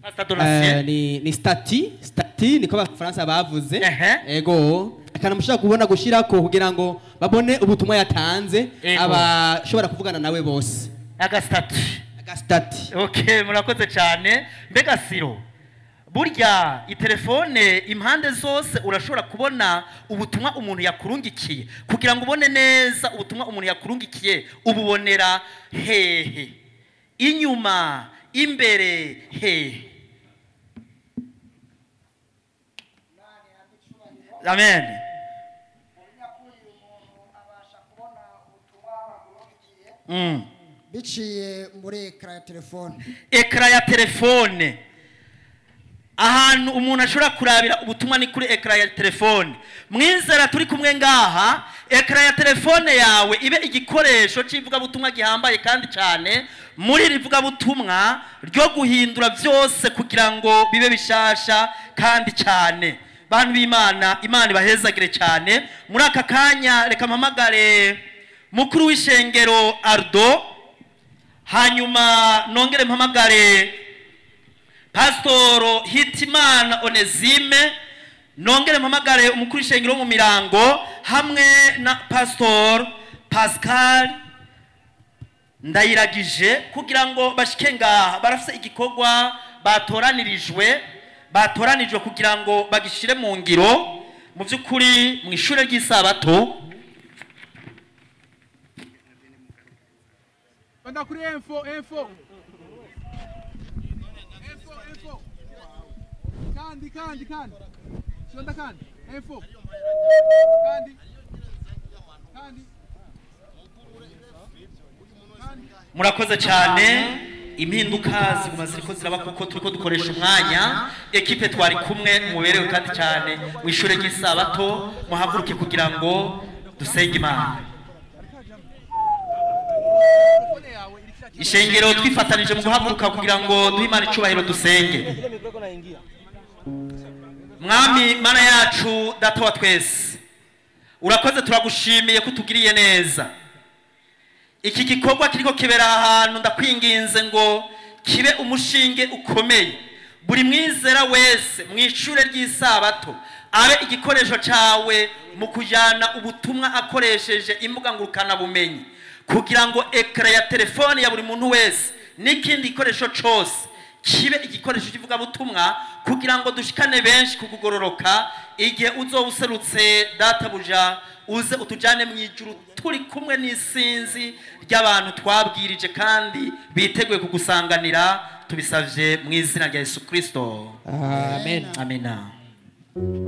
Pastor Donatien. Eh, ni ni stati stati niko abafaransa bavuze Ehe. ego akantu mushobora kubona gushirako kugira ngo babone ubutumwa yatanze Ego. abashobora kuvugana nawe bose agasitati agastati okay murakoze cyane mbega siro burya itelefone impande zose urashobora kubona ubutumwa umuntu yakurungikiye kugira ngo ubone neza ubutumwa umuntu yakurungikiye ububonera hehe inyuma imbere hehe amen mm. biciye muri ekara ya telefone ekara ya telefone ahantu umuntu ashobora kurabira ubutumwa ni kuri ekara ya telefone mwizera turi kumwe ngaha ekara ya telefone yawe ibe igikoresho cy'ivugabutumwa gihambaye kandi cyane muri iri vugabutumwa ryo guhindura byose kugira ngo bibe bishasha kandi cyane bantu b'imana imana ibahezagire cyane muri aka kanya reka mpamagare mukuru w'ishengero ardo hanyuma nongere mpamagare pasitoro hitimana onezime nongere mpamagare umukuru w'ishengero wo mu mirango hamwe na pasitoro pascal ndayiragije kugira ngo bashike ngaha barafite igikorwa batoranirijwe batoranijwe kugira ngo bagishire mu ngiro mu by'ukuri mu ishuri ry'isabato Banda kuri info, info. Info, info. Kandi, kandi, kandi. Shonda kandi. Info. Kandi. Kandi. Kandi. murakoze cyane impinduka ziguma ziriko ziraba kuko turiko dukoresha umwanya ekipe twari kumwe muberewe kandi cyane mu ishuri ry'isabato muhaguruke kugira ngo dusenge imana Telefone yawe iri kira ishengero twifatanije mu guhaguruka kugira ngo duhe imana icubahiro dusenge mwami mana yacu data wa twese urakoze turagushimiye ko utugiriye neza iki gikorwa kiriko kibera ahantu ndakwinginze ngo kibe umushinge ukomeye buri mwizera wese mu ishure ry'isabato abe igikoresho cyawe mu kujyana ubutumwa akoresheje imbuga ngurukanabumenyi kugira ngo ekara ya telefone ya buri muntu wese n'ikindi gikoresho cyose kibe igikoresho cy'ivugabutumwa kugira ngo dushikane benshi ku kugororoka igihe uzoba userutse databuja uze utujyane mu ijuru turi kumwe n'isinzi ry'abantu twabwirije kandi biteguye kugusanganira tubisabye mu izina rya yesu kirisito amen amina